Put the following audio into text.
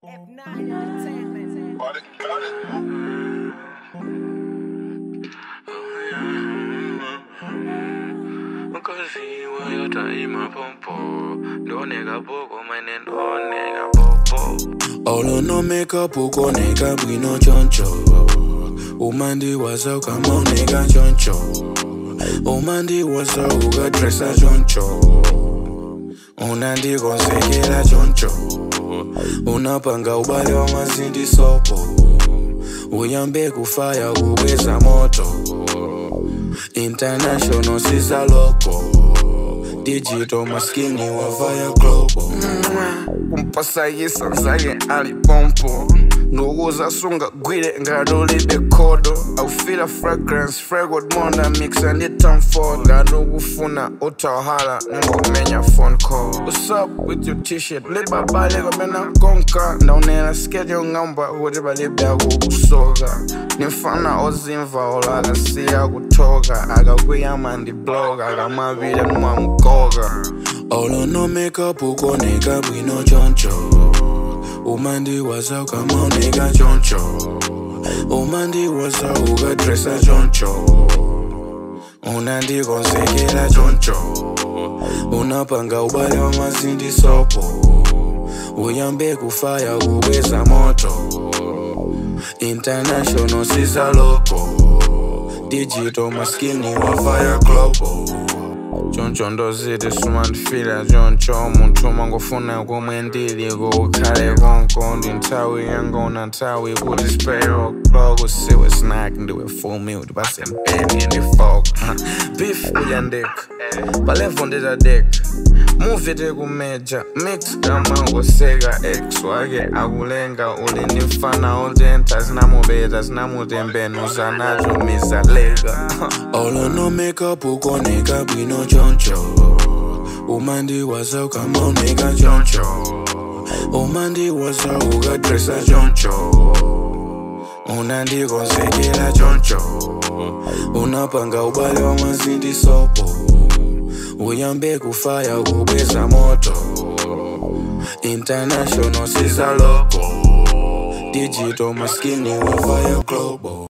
F9 Entertainment. Mkosi wayotaima pompo ndoneka poko mene ndoneka popo olo no makeup ukoneka bwino choncho umandi waza ukamoneka choncho umandi waza ukadresa choncho unandikonsekela choncho unapanga ubale wa mazindi sopo uyambe kufaya kubweza moto international sisa loco digital maskini wavaya global kumpasayisa nzake ali pompo ndikuzasunga gwire ngatolibe khodo aufila fragrance fragod monda mixa ndi tom ford ngatikufuna utawhala ningomenya phone call what's up with your t-shirt libabale kamena konka ndaunena skate yong'amba kuti palibe akukusoka nimfana ozimva olakasiya kuthoka akakuyama ndi bloga akamapita nimwamgoka olo no makeup ukoneka bwino choncho umandi waza ukamoneka choncho umandi waza ukadresa choncho unandikonsekela choncho unapanga ubale wa mazindi sopo uyambe kufaya kubweza moto international sisa loco digital maskini wafaya global choncho ndoziti sumandifila choncho munthu mangofuna komwe ndili kukhale konko ndi nthawi yangona nthawi kuti spero clock usiwe snack ndiwe full meal ndipase mpeni ndi fork beef uyandeka palevo nditadeka muvi tikumeja mix kamangoseka ex wake akulenga uli ndi mfana otentha zinamubeta zinamutembenuza nacho mizaleka olo no makeup ukoneka bwino choncho umandi waza ukamoneka choncho umandi waza ukadresa choncho unandikonsekela choncho unapanga ubale wa mazindi sopo uyambe kufaya kubweza moto international sisa loco digital maskini wafaya global